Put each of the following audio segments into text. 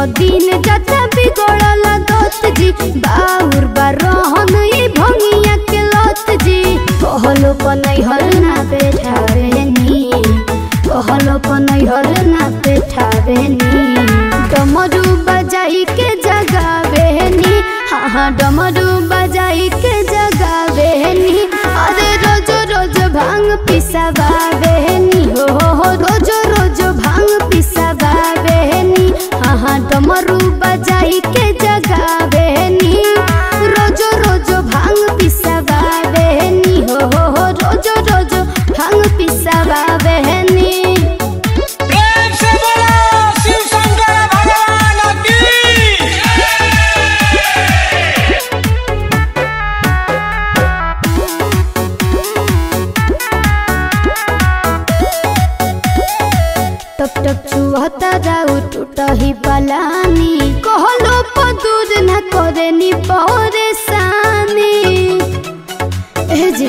दिन जाता बिगड़ल दत जी बाउर बा रहन ई भंगिया के लत जी कहलो पनई हर ना बैठावे नी कहलो पनई हर ना बैठावे नी डमरू बजाई के जगावे नी हाँ हाँ डमरू बजाई के जगावे नी अरे रोज रोज भांग पिसवावे नी हो हो हो रोज रोज भांग पिसवावे नी हाँ हाँ डमरू बजाई के जगावे नी रोज रोज भांग पिसवावे नी हो हो हो रोज रोज भांग पिसवावे नी प्रेम से बोलो शिव शंकर भगवान की टप टप चुहता जाऊ टूटही पलानी कहलो पदूर न करे नी परेशानी ए जी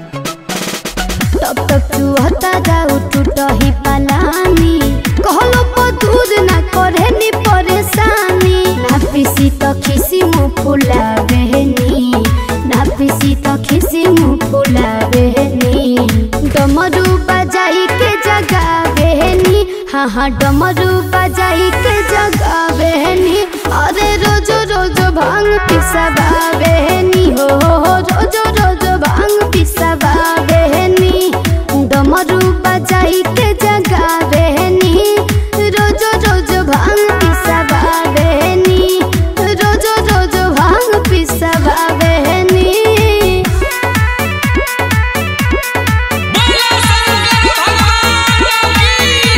टप टप चुहता जाऊ टूटही पलानी कहलो पदूर न करे नी परेशानी ना पिसी तो खिसी मुँह फुला बहनी ना पिसी तो खिसी मुँह फुला बहनी डमरू बजाई के जगा बहनी हाँ हाँ डमरू बजाई के जगा बहनी अरे रोज रोज भांग पिसवा बहनी हो हो हो रोज रोज भांग पिसवा बहनी डमरू बजाई के जगा बहनी रोज रोज भांग पिसवा बहनी रोज रोज भांग पिसवा बहनी बोलो शंकर भगवान की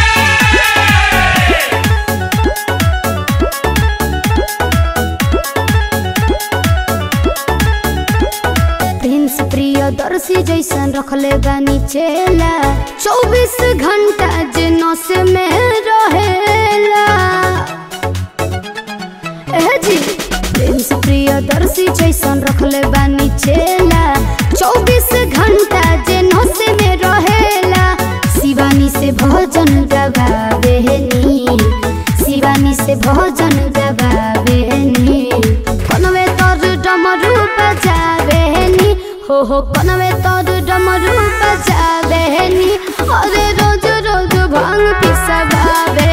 प्रिंस प्रियदर्शी जैसन रखले बानी चेला चौबीस घंटा जे नस में रहेला ए जी प्रिंस प्रियदर्शी जैसन रखले बानी चेला चौबीस घंटा जे नस में रहेला शिवानी से भजन गवावे नी शिवानी से भजन गवावे नी कनवे तोर डमरू बजावे नी हो हो कनवे तोर डमरू बजावे नी अरे रोज रोज भांग पिसवावे